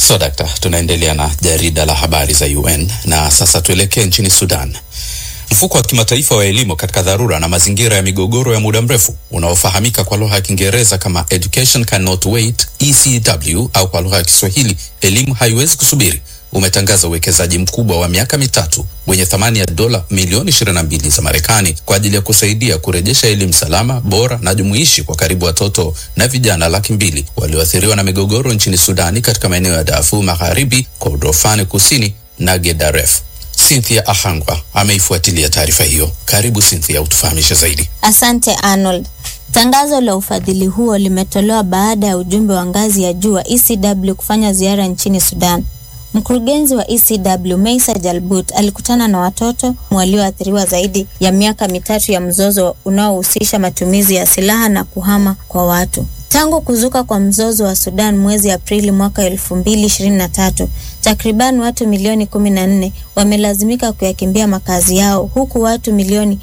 So dakta, tunaendelea na jarida la habari za UN na sasa tuelekee nchini Sudan. Mfuko wa kimataifa wa elimu katika dharura na mazingira ya migogoro ya muda mrefu unaofahamika kwa lugha ya Kiingereza kama Education Cannot Wait, ECW au kwa lugha ya Kiswahili elimu haiwezi kusubiri, umetangaza uwekezaji mkubwa wa miaka mitatu wenye thamani ya dola milioni 22 za Marekani kwa ajili ya kusaidia kurejesha elimu salama, bora na jumuishi kwa karibu watoto na vijana laki mbili walioathiriwa na migogoro nchini Sudani katika maeneo ya Darfur Magharibi, Kordofani Kusini na Gedaref. Cynthia Ahangwa ameifuatilia taarifa hiyo. Karibu Cynthia, utufahamishe zaidi. Asante Arnold. Tangazo la ufadhili huo limetolewa baada ya ujumbe wa ngazi ya juu wa ECW kufanya ziara nchini Sudan. Mkurugenzi wa ECW Meisa Jalbut alikutana na watoto walioathiriwa zaidi ya miaka mitatu ya mzozo unaohusisha matumizi ya silaha na kuhama kwa watu. Tangu kuzuka kwa mzozo wa Sudan mwezi Aprili mwaka 2023, takriban watu milioni 14 wamelazimika kuyakimbia makazi yao huku watu milioni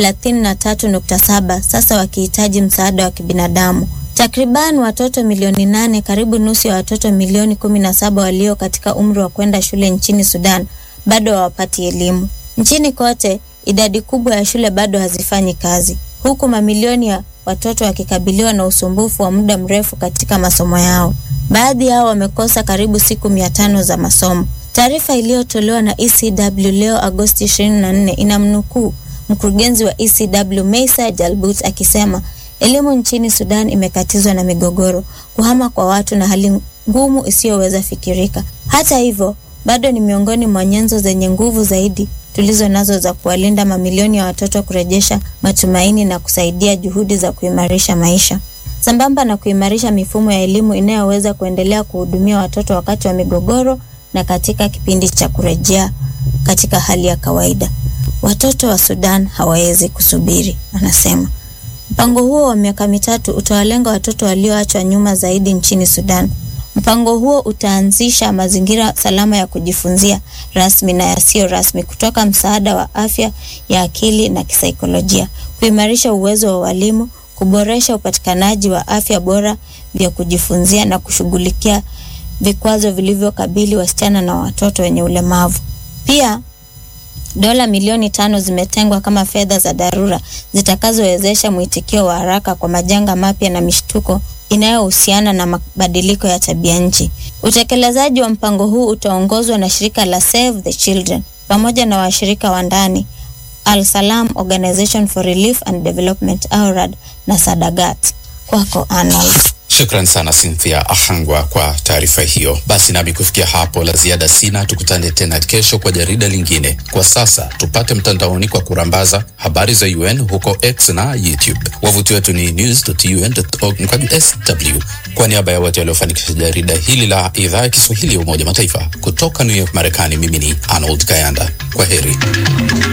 33.7 sasa wakihitaji msaada wa kibinadamu. Takriban watoto milioni nane, karibu nusu ya watoto milioni 17 walio katika umri wa kwenda shule nchini Sudan bado hawapati elimu. Nchini kote, idadi kubwa ya shule bado hazifanyi kazi, huku mamilioni ya watoto wakikabiliwa na usumbufu wa muda mrefu katika masomo yao. Baadhi yao wamekosa karibu siku mia tano za masomo. Taarifa iliyotolewa na ECW leo Agosti 24 inamnukuu mkurugenzi wa ECW Meisa Jalbut akisema elimu nchini Sudan imekatizwa na migogoro, kuhama kwa watu na hali ngumu isiyoweza fikirika. Hata hivyo, bado ni miongoni mwa nyenzo zenye nguvu zaidi tulizo nazo za kuwalinda mamilioni ya watoto, kurejesha matumaini na kusaidia juhudi za kuimarisha maisha, sambamba na kuimarisha mifumo ya elimu inayoweza kuendelea kuhudumia watoto wakati wa migogoro na katika kipindi cha kurejea katika hali ya kawaida. Watoto wa Sudan hawawezi kusubiri, anasema. Mpango huo wa miaka mitatu utawalenga watoto walioachwa nyuma zaidi nchini Sudan. Mpango huo utaanzisha mazingira salama ya kujifunzia rasmi na yasiyo rasmi, kutoka msaada wa afya ya akili na kisaikolojia, kuimarisha uwezo wa walimu, kuboresha upatikanaji wa afya bora vya kujifunzia na kushughulikia vikwazo vilivyokabili wasichana na watoto wenye ulemavu. Pia dola milioni tano zimetengwa kama fedha za dharura zitakazowezesha mwitikio wa haraka kwa majanga mapya na mishtuko inayohusiana na mabadiliko ya tabia nchi. Utekelezaji wa mpango huu utaongozwa na shirika la Save the Children pamoja na washirika wa ndani Al Salam Organization for Relief and Development AURAD na Sadagat. Kwako Arnold. Shukran sana Cynthia Ahangwa kwa taarifa hiyo. Basi nami kufikia hapo la ziada sina, tukutane tena kesho kwa jarida lingine. Kwa sasa tupate mtandaoni kwa kurambaza habari za UN huko X na YouTube. Wavuti wetu ni news.un.org mkwaju sw. Kwa niaba ya wote waliofanikisha jarida hili la idhaa ya Kiswahili ya Umoja Mataifa kutoka New York, Marekani, mimi ni Arnold Kayanda. Kwa heri.